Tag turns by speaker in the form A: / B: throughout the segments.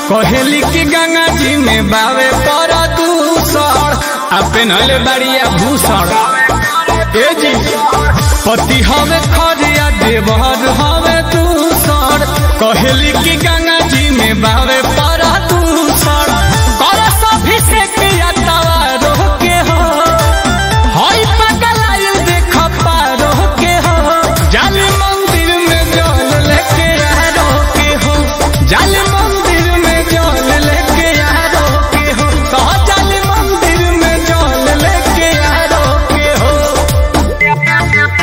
A: कहेली की गंगा जी में बावे पर दूसर आ पेनहले बाड़िया भूषण ए जी पति हवे खरिया देवर हवे दूसर कहेली की गंगा जी में बावे पर दूसर करस अभिषेक या तवा रोके हो हई पगलायु देख पारो के हो जाली मंदिर में जल लेके आरो के हो जाली मंदिर में जल लेके आरो के हो तो जाली मंदिर में जल लेके आरो के हो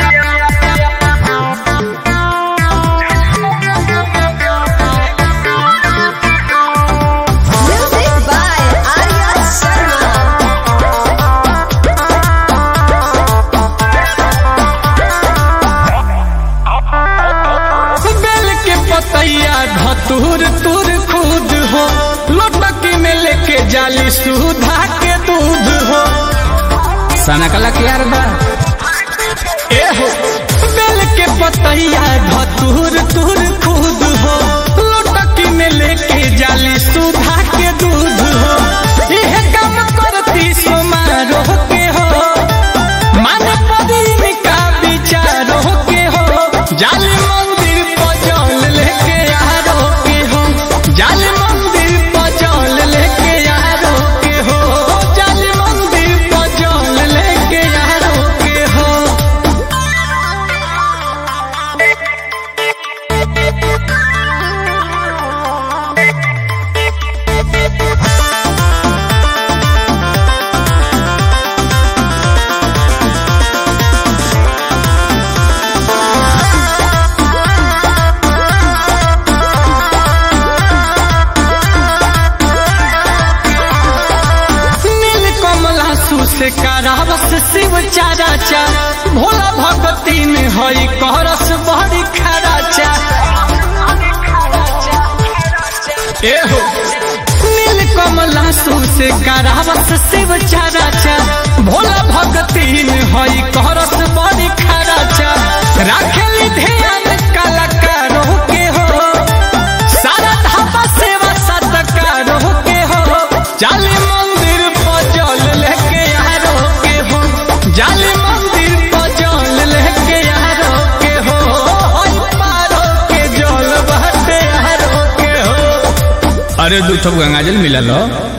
B: Music by Arya Sharma.
A: बेल के पतैया धतूर तुर खुद हो लोटकी में लेके जाली सुधा के दूध हो सना कला के यार बा ए हो बेल के पतैया धतूर तुर खुद हो लोटकी में लेके जाली सुधा के दूध हो यह काम करती समारोह के हो मन पदीन का विचारो के हो जाल मंदिर पर जल लेके आरो के हो जाल मंदिर पर जल लेके आरो के हो जाल मंदिर पर जल लेके आरो के हो नील कमला से करावस शिव चाराचा भोला भगती में हई करस बड़ी खराचा ए हो नील कमला से करावस शिव चाराचा भोला भगती में हई करस बड़ी खराचा राखेली ध्यान कलाकारों के हो सारा धापा सेवा सत्कारों के हो जाली मंदिर पर जल लेके आरो के हो जाली मंदिर पर जल लेके आरो के हो हई पारो के जल बहते आरो के हो अरे दू ठो गंगाजल मिला लो